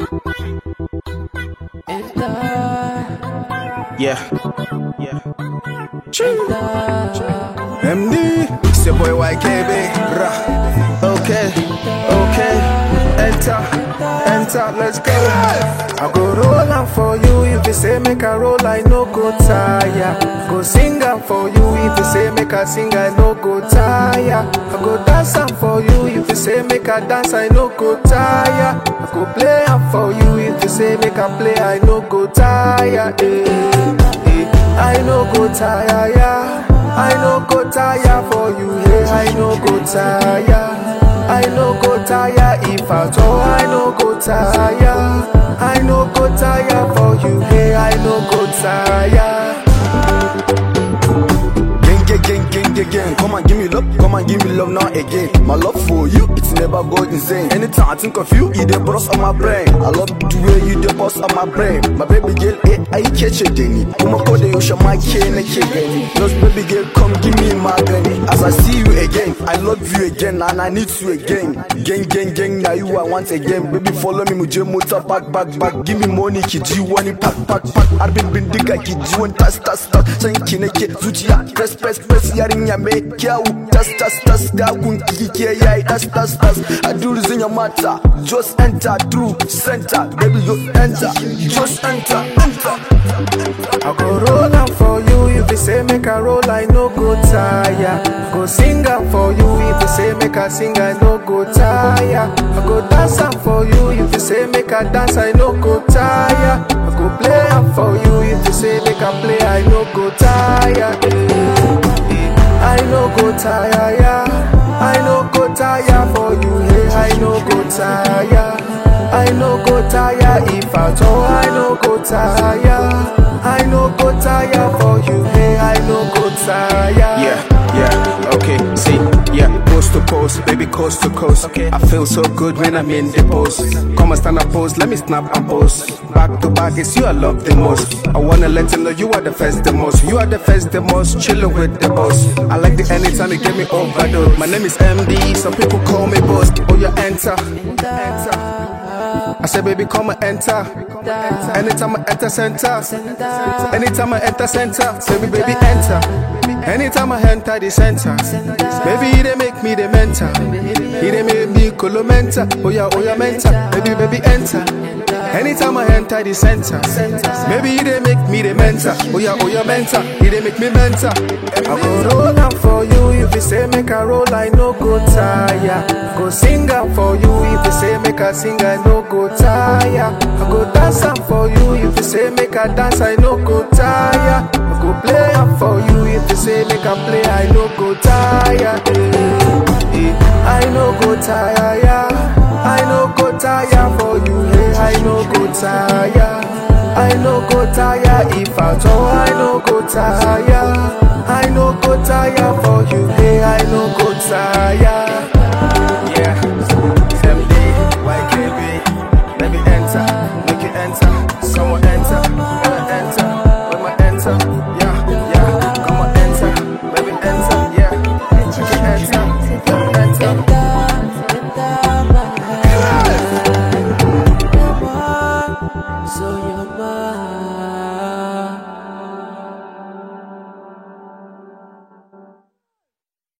Yeah. Yeah. MD. It's your boy YKB. Rah. Okay. Okay. Enter. Enter. Let's go. I go roll am for you if you say make I roll, I no go tire. Go sing am for you if you say make I sing, I no go tire. I go dance am for you if you say make I dance, I no go tire. I go play am for you if you say make I play, I no go tire. Eh, eh. I no go tire, yeah. I no go tire for you, yeah. I no go tire. I no go tire if at all. I no go tire. I no go tire for you, yeah. I no go tire. Gang, gang, gang, gang, gang, gang. Come and give me love, come and give me love now again. My love for you, it's never go insane. Anytime I think of you, you the boss on my brain. I love the way you the boss on my brain. My baby girl, eh, I catch a denny. Kuma ko da yaushe ma ke nake gani. Just baby girl, come give me magani. As I see you again, I love you again and I need you again. Gang, gang, gang, now you I want again. Baby, follow me, muje motor back, back, back. Give me money, ki ji wani pack, pack, pack. Arbin bindiga ki ji wani tas, tas, tas. San ki nake zuciya, press, press, press. Yarinya mai kyawu, tas, tas, tas. Dagun ki ke yayi, tas, tas, tas. I do this in your matter. Just enter through center. Baby, you enter. Just enter, enter. I go roll am for you if you say make I roll, I no go tire. Go sing am for you if you say make I sing, I no go tire. I go dance am for you if you say make I dance, I no go tire. I go play am for you if you say make I play, I no go tire. Eh, eh. I no go tire, yeah. I no go tire for you, yeah. I no go tire. I no go tire if at all. I no go tire. I no go tire for you, hey. I no go tire. Yeah, yeah, okay, see, yeah, coast to coast, baby, coast to coast. Okay. I feel so good when I'm in the post. Come and stand up, pose, let me snap and pose. Back to back, it's you I love the most. I wanna let you know you are the first, the most. You are the first, the most, chillin' with the boss. I like the anytime you get me overdose. My name is MD, some people call me boss. Oh, you enter, enter. I said, baby, come and enter. Anytime I enter center, anytime I enter center, say me, baby, enter. Anytime I enter the center, baby, they make me the mentor. He they make me colomenta. Oh yeah, oh yeah, mentor. Baby, baby, enter. Anytime I enter the center, maybe they make me the mentor. Oh yeah, oh yeah, mentor. He they make me mentor. I go roll am for you if you say make I roll, I no go tire. Go sing am for you if you say make I sing, I no go tire. I go dance am for you if you say make I dance, I no go tire. I go play am for you if you say make I play, I no go tire. Eh, eh. I no go tire, yeah. I no go tire for you, hey. I no go tire. I no go tire if at all. I no go tire.